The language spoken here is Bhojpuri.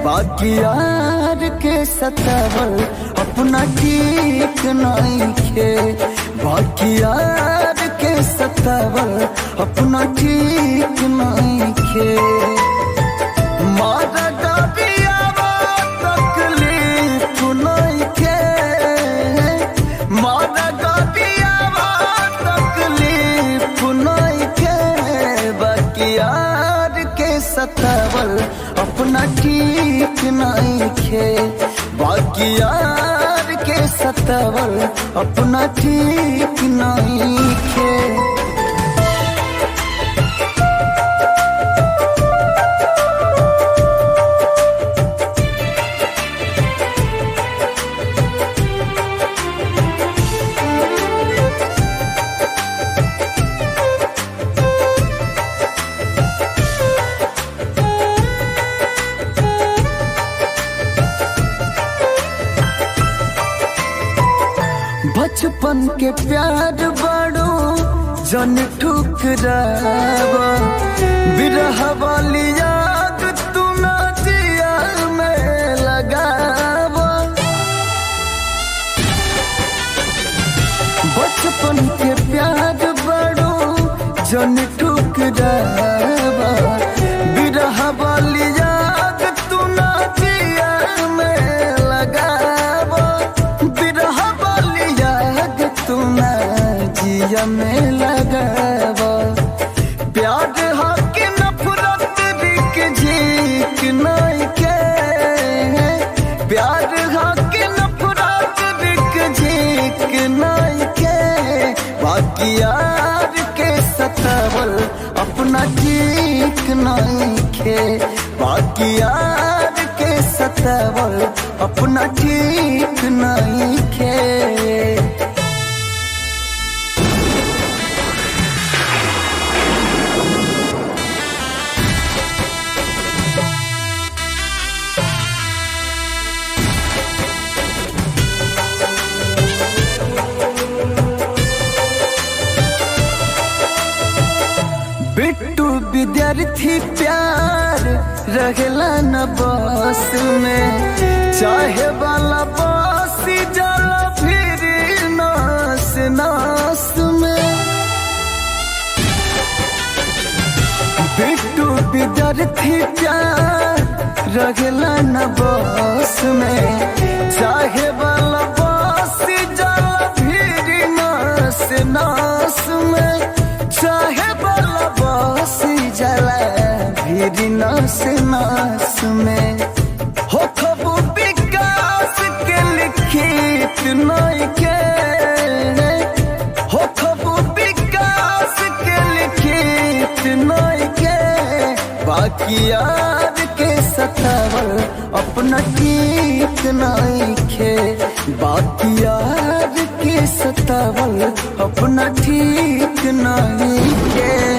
बाकी यार के सतावल अपना ठीक नहीं खे बाकी यार के सतावल अपना ठीक नहीं खे मारा डबियावा तकलीफ नहीं खे मारा डबियावा तकलीफ नहीं खे बाकी यार के सतावल अपना ठीक नहीं खे बाकी यार के सतावल अपना ठीक नहीं खे बचपन के प्यार बड़ो जन ठुकरावा बिरह वाली याद तू ना जिया में लगावा बचपन के प्यार बड़ो जन ठुकरावा बिरह वाली याद तू ना जिया में लगावा बिरह वाली याद तू ना जिया में लगावा प्यार हक नफरत बिक झीक नहीं के प्यार हक नफरत बिक झीक नहीं के बाकी यार के सतावल अपना ठीक नहीं खे बाकी यार के सतावल अपना ठीक नहीं खे बिट्टू विद्यार्थी प्यार रहेला न बस में चाहे वाला बस जाला फिर नास नास में बिट्टू विद्यार्थी प्यार रहेला न बस में चाहे वाला बस जाला फिर नास नास में चाहे वाला बस जाला फिर नास नास में हो खबू विकास के लिखित नहीं के हो खबू विकास के लिखित नहीं के बाकी यार के सतावल अपना ठीक नहीं खे बाकी यार के सतावल अपना ठीक नहीं खे